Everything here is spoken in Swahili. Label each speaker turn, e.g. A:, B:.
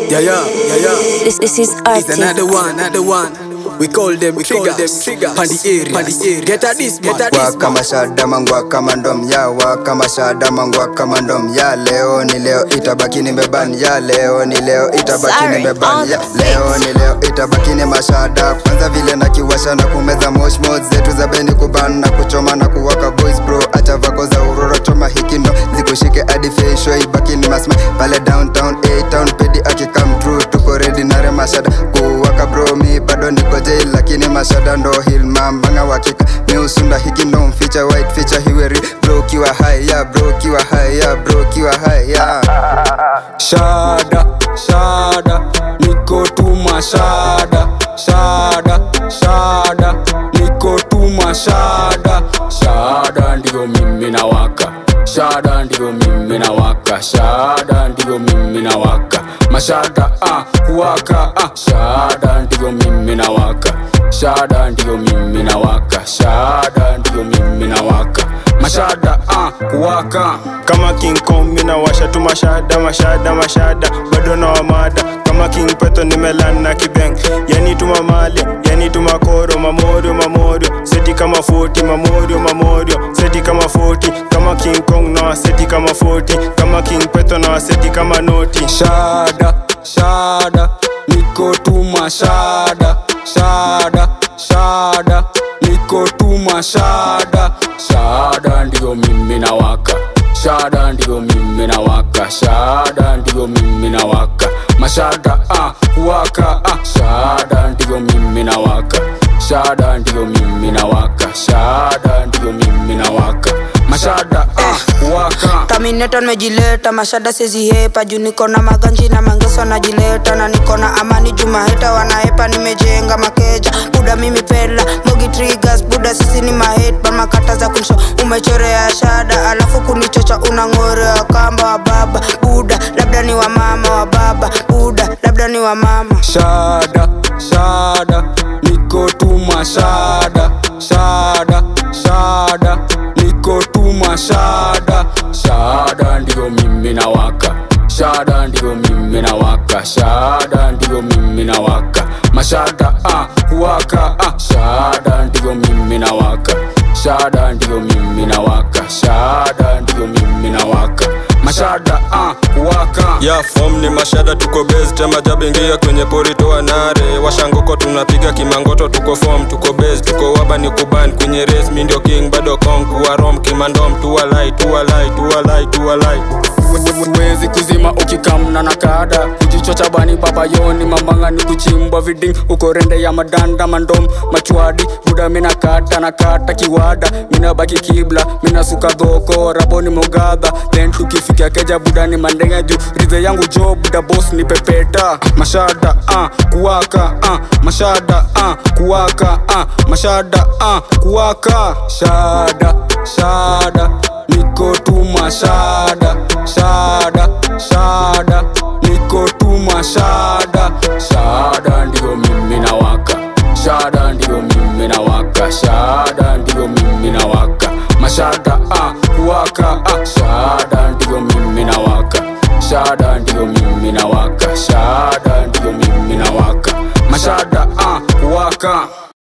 A: Yeah, yeah, yeah, yeah.
B: This, this is
A: It's
B: artist.
A: another one, another one. We call them, we call them triggers. Pandi area, pandi area. Get at this, get at this.
C: waka mashada mangwa kama ndom ya waka mashada mangwa kama ndom ya leo ni leo itabaki nimeban ya leo ni leo itabaki
B: Sorry,
C: nimeban
B: on
C: ya
B: the
C: leo ni leo itabaki ni mashada kwanza vile na kiwasha na kumeza moshmos zetu za beni kuban na kuchoma na kuwaka boys bro acha vako za uroro choma hikino zikushike hadi fesho ibaki ni masma pale downtown A town pedi akikam true tuko ready nare mashada kuwaka bro mi bado niko jail lakini mashada ndo hill mambanga wakika miusunda hiki ndo mficha white feature hiweri bro kiwa haya bro kiwa haya bro kiwa haya
D: shada shada niko tuma shada shada shada niko tuma shada shada ndiyo mimi na waka shada ndiyo mimi na waka shada ndiyo mimi na waka mashada ah, kuwaka ah, shada ndiyo mimi na waka shada ndiyo mimi na waka shada ndiyo mimi na waka mashada ah, kuwaka
E: kama king kong mina washa tu mashada mashada mashada bado na wamada kama king peto nimelan na kibeng yani tu mamale yani tu makoro mamorio mamorio seti kama 40 mamorio mamorio seti kama 40 kama king kong na seti kama 40 kama king peto na seti kama noti
D: shada shada niko tuma shada shada shada niko tuma shada shada ndiyo mimi na waka shada ndiyo mimi na waka shada ndiyo mimi na waka mashada ah, waka ah, shada ndiyo mimi na waka shada ndiyo mimi na waka shada ndiyo mimi na waka mashada ah, waka
F: Terminator nimejileta mashada sezihepa juu niko na maganji na mangeso najileta na niko na amani juu maheta wanahepa nimejenga makeja buda mimi pela mogi triggers buda sisi ni mahet makata za kunisho umechorea shada alafu kunichocha unang'orea kamba wa baba buda labda ni wa mama wa baba buda labda ni wa mama
D: shada shada niko tuma shada shada shada niko tuma shada shada ndiyo mimi na waka shada ndiyo mimi na waka shada ndiyo mimi na waka mashada ah, kuwaka ah, shada ndiyo mimi na waka shada ndiyo mimi na waka shada ndiyo mimi na waka mashada ah, kuwaka
E: ya fom ni mashada tuko base tema jabingia kwenye pori toa nare washangoko tunapiga kimangoto tuko fom tuko base tuko waba ni kuban kwenye race mi ndio king bado kong kuwa rom kimandom tuwalai tuwalai tuwalai tuwalai
D: wezi kuzima ukikamna na kada kujichocha bani babayoni mambanga ni kuchimbwa viding uko rende ya madanda mandom machwadi buda mina kata na kata kiwada mina baki kibla mina suka dhoko raboni mogadha then tukifika keja buda ni mandenge juu rize yangu jo buda boss ni pepeta mashada ah, kuwaka ah, mashada ah, kuwaka ah, mashada ah, kuwaka shada shada niko tuma shada shada shada niko tuma shada shada ndiyo mimi na waka shada ndiyo mimi na waka shada ndiyo mimi na waka mashada ah, kuwaka ah, shada ndiyo mimi na waka shada ndiyo mimi na waka shada ndiyo mimi na waka mashada ah, kuwaka